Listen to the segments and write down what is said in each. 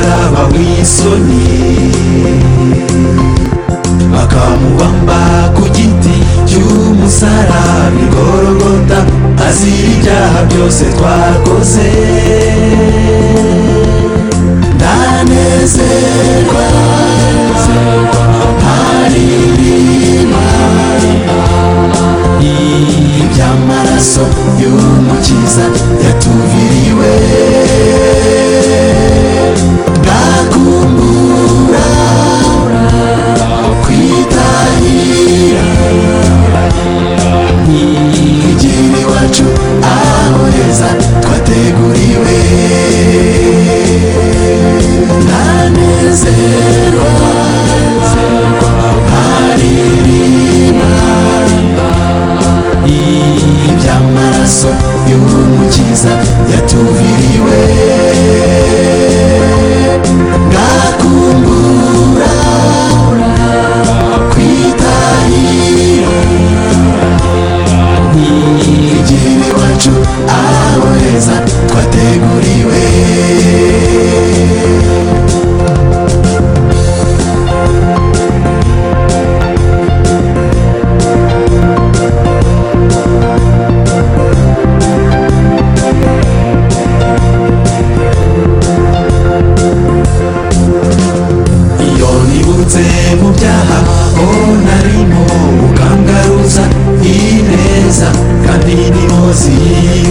biteye isoni bakamubamba ku giti cy'umusaraba i Gologota azira ibyaha byose twakoze ndanezerwa hari iby'amaraso y'umukiza yatuviriwe ndakumbura kwitahira igihiri iwacu aho heza twateguriwe ndanezerwa haririmba iby'amaraso y'umukiza yatuviriwe ndakumbura kwitahira igihiri iwacu aho heza twateguriwe iyo nibutse mu byaha ho narimo ukangaruza ineza kandi n'imozi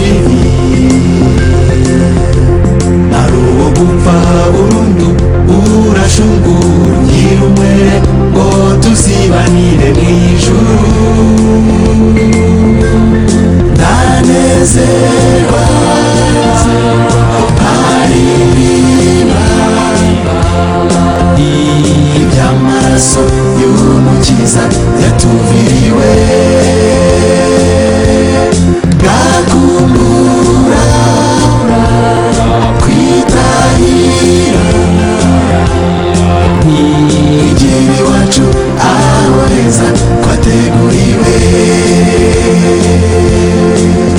y'ibibi ari uwo gupfa burundu urashungura nyirumwe ngo tuzibanire mu ijuru ndanezerwa iby'amaraso y'umukiza yatuviriwe ndakumbura kwitahira igihiri iwacu aho heza twateguriwe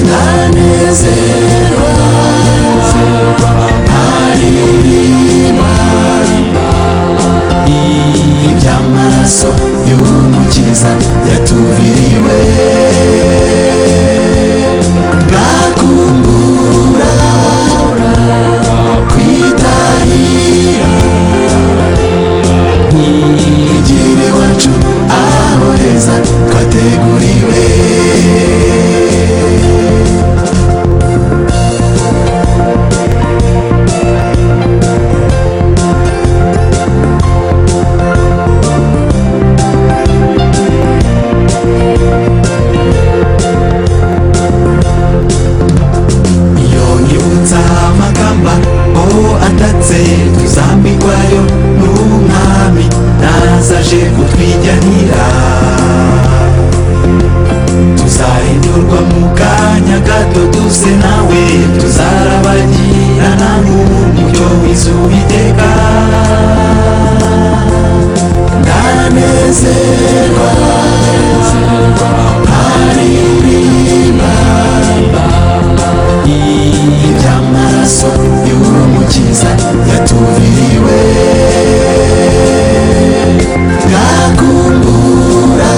ndanezerwa haririmba iby'amaraso y'umukiza yatuviriwe ndakumbura kwitahira igihiri iwacu aho heza twateguriwe iyo nyibutsa amakamba aho atatse tuzambikwayo n'umwami nazaje kutwijyanira tuzahindurwa mu kanya gato tuze nawe tuzarabagirana nk'umucyo w'izuba iteka ndanezerwa iby'amaraso y'umukiza yatuviriwe ndakumbura